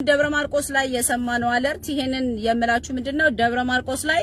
ደብረ ማርቆስ ላይ የሰማነው አለርት ይሄንን የምላችሁ ምንድነው ደብረ ማርቆስ ላይ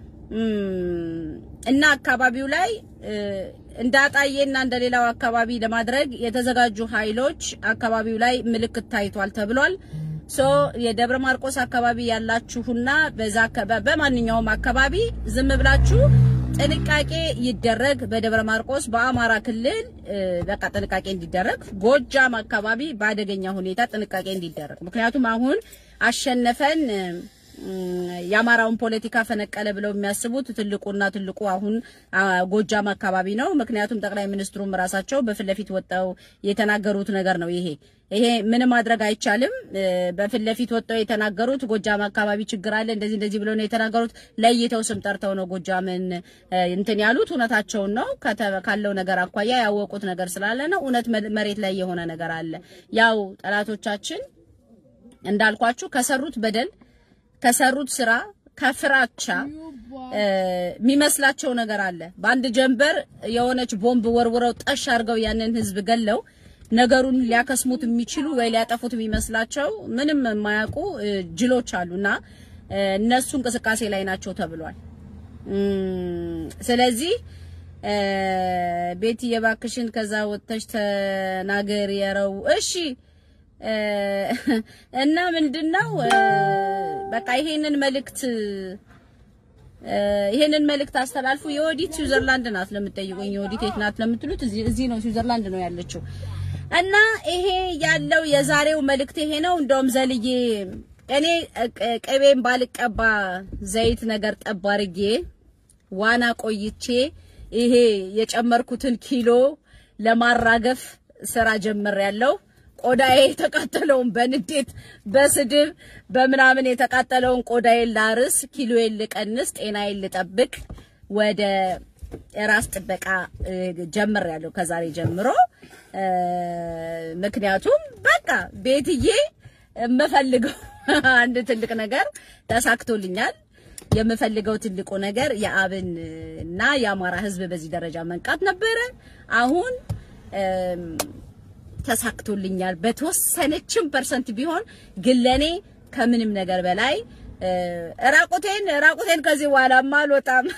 እና አካባቢው ላይ እንደ አጣዬና እንደ ሌላው አካባቢ ለማድረግ የተዘጋጁ ኃይሎች አካባቢው ላይ ምልክት ታይቷል ተብሏል። ሶ የደብረ ማርቆስ አካባቢ ያላችሁና በዛ በማንኛውም አካባቢ ዝም ብላችሁ ጥንቃቄ ይደረግ። በደብረ ማርቆስ በአማራ ክልል በቃ ጥንቃቄ እንዲደረግ፣ ጎጃም አካባቢ በአደገኛ ሁኔታ ጥንቃቄ እንዲደረግ። ምክንያቱም አሁን አሸነፈን የአማራውን ፖለቲካ ፈነቀለ ብለው የሚያስቡት ትልቁና ትልቁ አሁን ጎጃም አካባቢ ነው። ምክንያቱም ጠቅላይ ሚኒስትሩም ራሳቸው በፊት ለፊት ወጣው የተናገሩት ነገር ነው። ይሄ ይሄ ምንም ማድረግ አይቻልም። በፊት ለፊት ወጣው የተናገሩት ጎጃም አካባቢ ችግር አለ እንደዚህ እንደዚህ ብለው ነው የተናገሩት። ለይተው ስም ጠርተው ነው ጎጃምን እንትን ያሉት። እውነታቸውን ነው። ካለው ነገር አኳያ ያወቁት ነገር ስላለ ነው። እውነት መሬት ላይ የሆነ ነገር አለ። ያው ጠላቶቻችን እንዳልኳችሁ ከሰሩት በደል ከሰሩት ስራ ከፍራቻ የሚመስላቸው ነገር አለ። በአንድ ጀንበር የሆነች ቦምብ ወርውረው ጠሽ አድርገው ያንን ህዝብ ገለው ነገሩን ሊያከስሙት የሚችሉ ወይ ሊያጠፉት የሚመስላቸው ምንም የማያውቁ ጅሎች አሉና እነሱ እንቅስቃሴ ላይ ናቸው ተብሏል። ስለዚህ ቤት የባክሽን ከዛ ወጥተሽ ተናገር የረው እሺ እና ምንድነው በቃ ይሄንን መልእክት ይሄንን መልእክት አስተላልፉ። የወዲት ስዊዘርላንድ ናት ለምትጠይቁኝ፣ የወዲት የት ናት ለምትሉት እዚህ እዚህ ነው ስዊዘርላንድ ነው ያለችው። እና ይሄ ያለው የዛሬው መልእክት ይሄ ነው። እንደውም ዘልዬ እኔ ቅቤን ባልቀባ ዘይት ነገር ጠብ አድርጌ ዋና ቆይቼ ይሄ የጨመርኩትን ኪሎ ለማራገፍ ስራ ጀምሬያለሁ። ቆዳዬ የተቃጠለውን በንዴት በስድብ በምናምን የተቃጠለውን ቆዳዬን ላርስ፣ ኪሎዬን ልቀንስ፣ ጤናዬን ልጠብቅ ወደ ራስ ጥበቃ ጀምሬያለሁ ከዛሬ ጀምሮ። ምክንያቱም በቃ ቤትዬ የምፈልገው አንድ ትልቅ ነገር ተሳክቶልኛል። የምፈልገው ትልቁ ነገር የአብን እና የአማራ ሕዝብ በዚህ ደረጃ መንቃት ነበረ። አሁን ተሳክቶልኛል። በተወሰነችም ፐርሰንት ቢሆን ግን ለኔ ከምንም ነገር በላይ ራቁቴን ራቁቴን ከዚህ በኋላማ አልወጣም።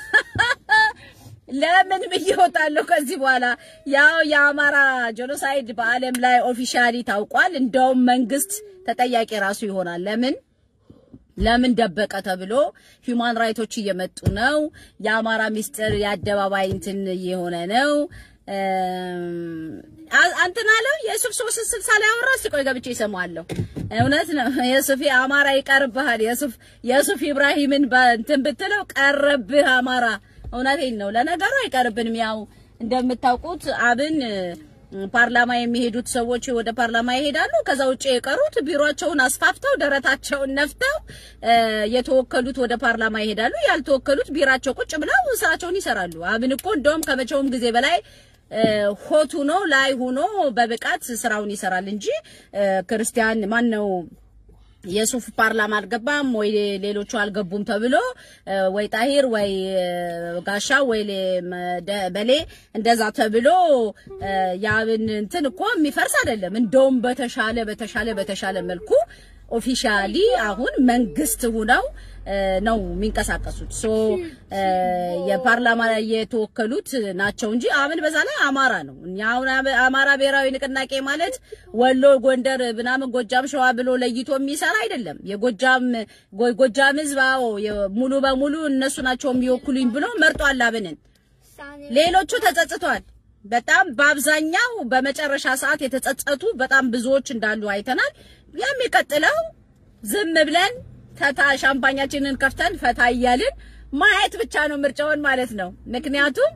ለምን ብዬ እወጣለሁ ከዚህ በኋላ? ያው የአማራ ጄኖሳይድ በዓለም ላይ ኦፊሻሊ ታውቋል። እንደውም መንግስት ተጠያቂ ራሱ ይሆናል። ለምን ለምን ደበቀ ተብሎ ሂውማን ራይቶች እየመጡ ነው። የአማራ ሚስጥር የአደባባይ እንትን እየሆነ ነው። አንተና አለ የሱፍ ሶስት ስልሳ ላይ አወራ። እስኪ ቆይ ገብቼ እሰማዋለሁ። እውነት ነው የሱፍ አማራ ይቀርብሃል። የሱፍ የሱፍ ኢብራሂምን እንትን ብትለው ቀረብህ አማራ። እውነቴን ነው። ለነገሩ አይቀርብንም። ያው እንደምታውቁት አብን ፓርላማ የሚሄዱት ሰዎች ወደ ፓርላማ ይሄዳሉ። ከዛ ውጭ የቀሩት ቢሮአቸውን አስፋፍተው ደረታቸውን ነፍተው የተወከሉት ወደ ፓርላማ ይሄዳሉ። ያልተወከሉት ቢራቸው ቁጭ ብለው ስራቸውን ይሰራሉ። አብን እኮ እንደውም ከመቼውም ጊዜ በላይ ሆት ሆኖ ላይ ሆኖ በብቃት ስራውን ይሰራል እንጂ ክርስቲያን ማን ነው የሱፍ ፓርላማ አልገባም ወይ ሌሎቹ አልገቡም ተብሎ ወይ ጣሂር ወይ ጋሻ ወይ በሌ እንደዛ ተብሎ የአብን እንትን እኮ የሚፈርስ አይደለም። እንደውም በተሻለ በተሻለ በተሻለ መልኩ ኦፊሻሊ አሁን መንግስት ሁነው ነው የሚንቀሳቀሱት። ሶ የፓርላማ ላይ የተወከሉት ናቸው እንጂ አብን በዛ ላይ አማራ ነው። እኛ አሁን አማራ ብሔራዊ ንቅናቄ ማለት ወሎ፣ ጎንደር፣ ምናምን ጎጃም፣ ሸዋ ብሎ ለይቶ የሚሰራ አይደለም። የጎጃም ጎጃም ህዝብ አዎ ሙሉ በሙሉ እነሱ ናቸው የሚወክሉኝ ብሎ መርጧል አብንን። ሌሎቹ ተጸጽቷል። በጣም በአብዛኛው በመጨረሻ ሰዓት የተጸጸቱ በጣም ብዙዎች እንዳሉ አይተናል። የሚቀጥለው ዝም ብለን ፈታ ሻምፓኛችንን ከፍተን ፈታ እያልን ማየት ብቻ ነው ምርጫውን ማለት ነው። ምክንያቱም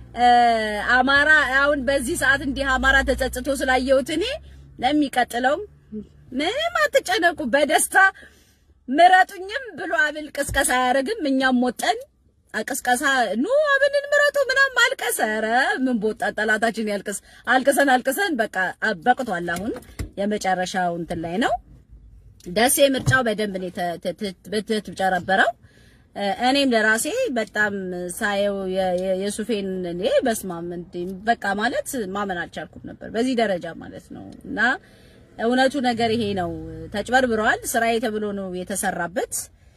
አማራ አሁን በዚህ ሰዓት እንዲህ አማራ ተጸጽቶ ስላየሁት እኔ ለሚቀጥለው ምንም አትጨነቁ፣ በደስታ ምረጡኝም ብሎ አብል ቅስቀሳ አያደርግም። እኛም ወጠን ቅስቀሳ ኑ አብንን ምረጡ ምናምን ማልቀስ፣ ኧረ ምን ቦጣ ጠላታችን ያልቅስ። አልቅሰን አልቅሰን በቃ በቅቷል። አሁን የመጨረሻው እንትን ላይ ነው። ደሴ ምርጫው በደንብ ነው የተጨረበረው። እኔም ለራሴ በጣም ሳየው የሱፌን እኔ በስማም እንዴ በቃ ማለት ማመን አልቻልኩም ነበር በዚህ ደረጃ ማለት ነው። እና እውነቱ ነገር ይሄ ነው። ተጭበርብረዋል። ስራዬ ተብሎ ነው የተሰራበት።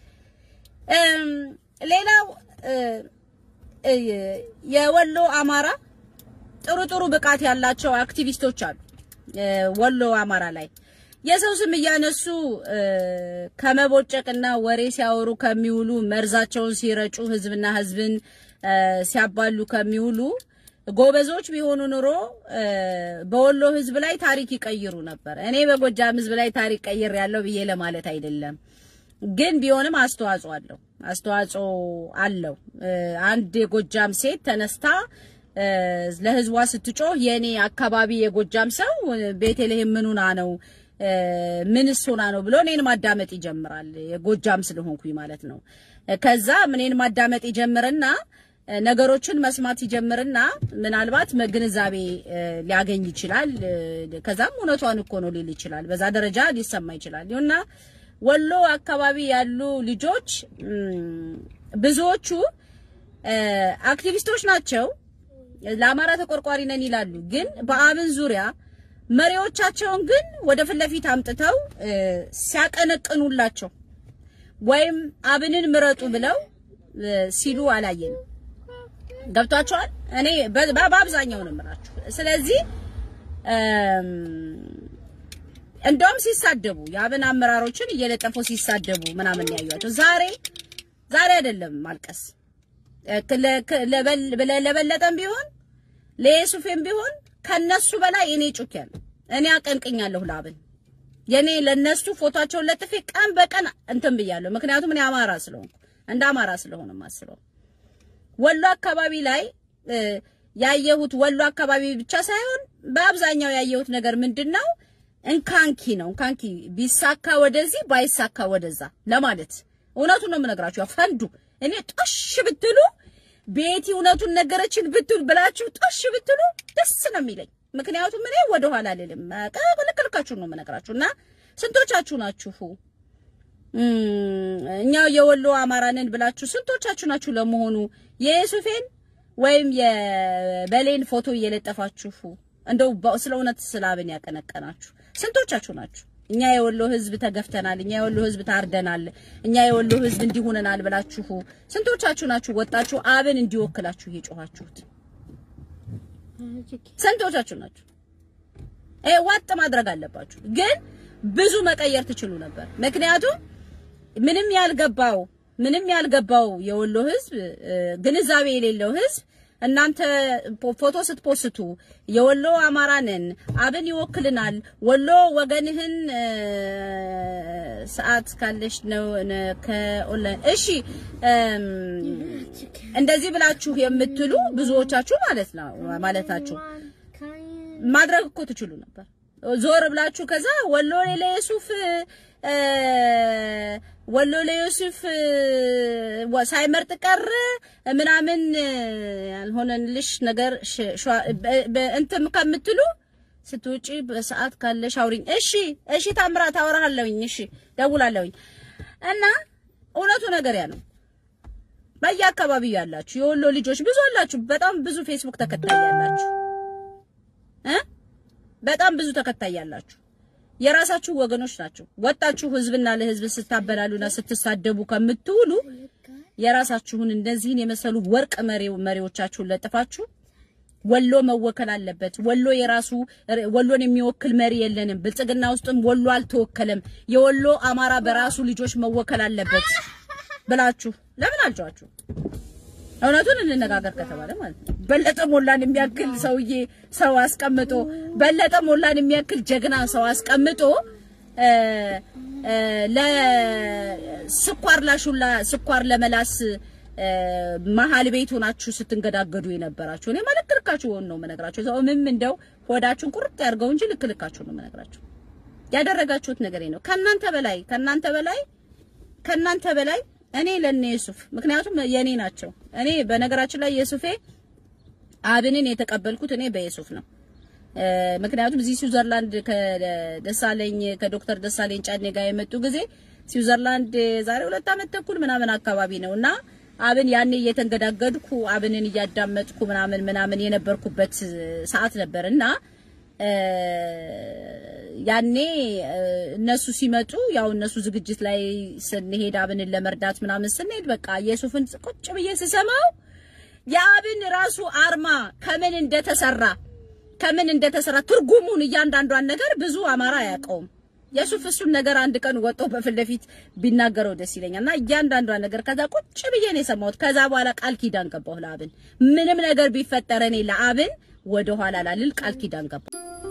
እም፣ ሌላው እ፣ እ፣ የወሎ አማራ ጥሩ ጥሩ ብቃት ያላቸው አክቲቪስቶች አሉ። እ፣ ወሎ አማራ ላይ የሰው ስም እያነሱ እ፣ ከመቦጨቅና ወሬ ሲያወሩ ከሚውሉ መርዛቸውን ሲረጩ ህዝብና ህዝብን እ፣ ሲያባሉ ከሚውሉ ጎበዞች ቢሆኑ ኑሮ እ፣ በወሎ ህዝብ ላይ ታሪክ ይቀይሩ ነበር። እኔ በጎጃም ህዝብ ላይ ታሪክ ቀይር ያለው ብዬ ለማለት አይደለም፣ ግን ቢሆንም አስተዋጽኦ አለው አስተዋጽኦ አለው። እ፣ አንድ የጎጃም ሴት ተነስታ እ፣ ለህዝቧ ስትጮህ የኔ አካባቢ የጎጃም ሰው እ፣ ቤተልሔም ምኑና ነው እ፣ ምንስ ሆና ነው ብሎ እኔን ማዳመጥ ይጀምራል። የጎጃም ስለሆንኩኝ ማለት ነው። እ፣ ከዛ እኔን ማዳመጥ ይጀምርና እ፣ ነገሮችን መስማት ይጀምርና ምናልባት ግንዛቤ እ፣ ሊያገኝ ይችላል። እ፣ ከዛም እውነቷን እኮ ነው ሊል ይችላል። በዛ ደረጃ ሊሰማ ይችላል እና ወሎ አካባቢ ያሉ ልጆች እም፣ ብዙዎቹ እ፣ አክቲቪስቶች ናቸው። ለአማራ ተቆርቋሪ ነን ይላሉ። ግን በአብን ዙሪያ መሪዎቻቸውን ግን ወደ ፊት ለፊት አምጥተው እ፣ ሲያቀነቅኑላቸው ወይም አብንን ምረጡ ብለው እ፣ ሲሉ አላየንም። ገብቷቸዋል። እኔ በ- በ- በአብዛኛው ነው የምላችሁ። ስለዚህ እም፣ እንደውም ሲሳደቡ የአብን አመራሮችን እየለጠፉ ሲሳደቡ ምናምን ያዩዋቸው ዛሬ ዛሬ አይደለም ማልቀስ እ፣ ለ- ክ- ለበል- ለ- ለበለጠም ቢሆን ለየሱፌም ቢሆን ከነሱ በላይ እኔ ጩኬያለሁ። እኔ አቀንቅኛለሁ ለአብን የኔ ለነሱ ፎቶቸውን ለጥፌ ቀን በቀን እንትን ብያለሁ። ምክንያቱም እኔ አማራ ስለሆንኩ እንደ አማራ ስለሆነ ማስበው ወሎ አካባቢ ላይ እ፣ ያየሁት ወሎ አካባቢ ብቻ ሳይሆን በአብዛኛው ያየሁት ነገር ምንድን ነው? እንካንኪ ነው። እንካንኪ ቢሳካ ወደዚህ ባይሳካ ወደዛ ለማለት እውነቱን ነው የምነግራችሁ። ያው ፈንዱ እኔ ጦሽ ብትሉ ቤቲ እውነቱን ነገረችን ብትል ብላችሁ ጦሽ ብትሉ ደስ ነው የሚለኝ። ምክንያቱም እኔ ወደኋላ አልልም። ልክልካችሁን ነው የምነግራችሁ እና ስንቶቻችሁ ናችሁ እም፣ እኛ የወሎ አማራንን ብላችሁ ስንቶቻችሁ ናችሁ ለመሆኑ የሱፌን ወይም የበሌን ፎቶ እየለጠፋችሁ እንደው በ- ስለ እውነት ስለ አብን ያቀነቀናችሁ ስንቶቻችሁ ናችሁ? እኛ የወሎ ሕዝብ ተገፍተናል፣ እኛ የወሎ ሕዝብ ታርደናል፣ እኛ የወሎ ሕዝብ እንዲሆነናል ብላችሁ ስንቶቻችሁ ናችሁ ወጣችሁ አብን እንዲወክላችሁ እየጮኻችሁት? ስንቶቻችሁ ናችሁ? ይሄ ዋጥ ማድረግ አለባችሁ። ግን ብዙ መቀየር ትችሉ ነበር። ምክንያቱም ምንም ያልገባው ምንም ያልገባው የወሎ ህዝብ እ፣ ግንዛቤ የሌለው ህዝብ እናንተ ፖ- ፎቶ ስትፖስቱ የወሎ አማራንን አብን ይወክልናል፣ ወሎ ወገንህን እ፣ ሰዓት ካለሽ ነው ነ- ከኦንላይን እሺ እም፣ እንደዚህ ብላችሁ የምትሉ ብዙዎቻችሁ ማለት ነው ማለታችሁ ማድረግ እኮ ትችሉ ነበር። ዞር ብላችሁ ከዛ ወሎ ለዩሱፍ እ፣ ወሎ ለዩሱፍ እ፣ ወ- ሳይመርጥ ቀር ምናምን እ፣ ያልሆነልሽ ነገር ሽ- ሸዋ- በ- በ- እንትን ከምትሉ ስትውጪ በሰዓት ካለሽ አውሪኝ። እሺ እሺ፣ ታምራት አወራለሁኝ። እሺ ደውላለሁኝ። እና እውነቱ ነገር ያ ነው። በየአካባቢው ያላችሁ የወሎ ልጆች ብዙ አላችሁ። በጣም ብዙ ፌስቡክ ተከታይ ያላችሁ እ በጣም ብዙ ተከታይ ያላችሁ የራሳችሁ ወገኖች ናቸው። ወጣችሁ ህዝብና ለህዝብ ስታበላሉና ስትሳደቡ ከምትውሉ የራሳችሁን እንደዚህን የመሰሉ ወርቅ መሪው መሪዎቻችሁን ለጥፋችሁ ወሎ መወከል አለበት። ወሎ የራሱ ወሎን የሚወክል መሪ የለንም። ብልጽግና ውስጥም ወሎ አልተወከለም። የወሎ አማራ በራሱ ልጆች መወከል አለበት ብላችሁ ለምን አልጫችሁ? እውነቱን እንነጋገር ከተባለ ማለት ነው። በለጠ ሞላን የሚያክል ሰውዬ ሰው አስቀምጦ በለጠ ሞላን የሚያክል ጀግና ሰው አስቀምጦ እ እ ለስኳር ላሹላ ስኳር ለመላስ እ መሀል ቤት ሆናችሁ ስትንገዳገዱ የነበራችሁ እኔ ማለት ልካችሁ ሆን ነው የምነግራችሁ። ሰው ምን እንደው ሆዳችሁን ቁርጥ ያድርገው እንጂ ልክ ልካችሁ ነው የምነግራችሁ። ያደረጋችሁት ነገር ነው። ከእናንተ በላይ ከእናንተ በላይ ከእናንተ በላይ እኔ ለነ ዩሱፍ ምክንያቱም የኔ ናቸው። እኔ በነገራችን ላይ የሱፌ አብንን የተቀበልኩት እኔ በየሱፍ ነው። እ ምክንያቱም እዚህ ስዊዘርላንድ ከደሳለኝ ከዶክተር ደሳለኝ ጫኔ ጋር የመጡ ጊዜ ስዊዘርላንድ ዛሬ ሁለት ዓመት ተኩል ምናምን አካባቢ ነው እና አብን ያኔ እየተንገዳገድኩ አብንን እያዳመጥኩ ምናምን ምናምን የነበርኩበት ሰዓት ነበር እና ያኔ እነሱ ሲመጡ ያው እነሱ ዝግጅት ላይ ስንሄድ አብንን ለመርዳት ምናምን ስንሄድ በቃ የሱፍን ቁጭ ብዬ ስሰማው የአብን ራሱ አርማ ከምን እንደተሰራ ከምን እንደተሰራ ትርጉሙን እያንዳንዷን ነገር ብዙ አማራ አያውቀውም። የሱፍ እሱን ነገር አንድ ቀን ወጥቶ በፊት ለፊት ቢናገረው ደስ ይለኛል። እና እያንዳንዷን ነገር ከዛ ቁጭ ብዬ ነው የሰማሁት። ከዛ በኋላ ቃል ኪዳን ገባሁ ለአብን ምንም ነገር ቢፈጠር እኔ ለአብን ወደ ኋላ ላልል ቃል ኪዳን ገባሁ።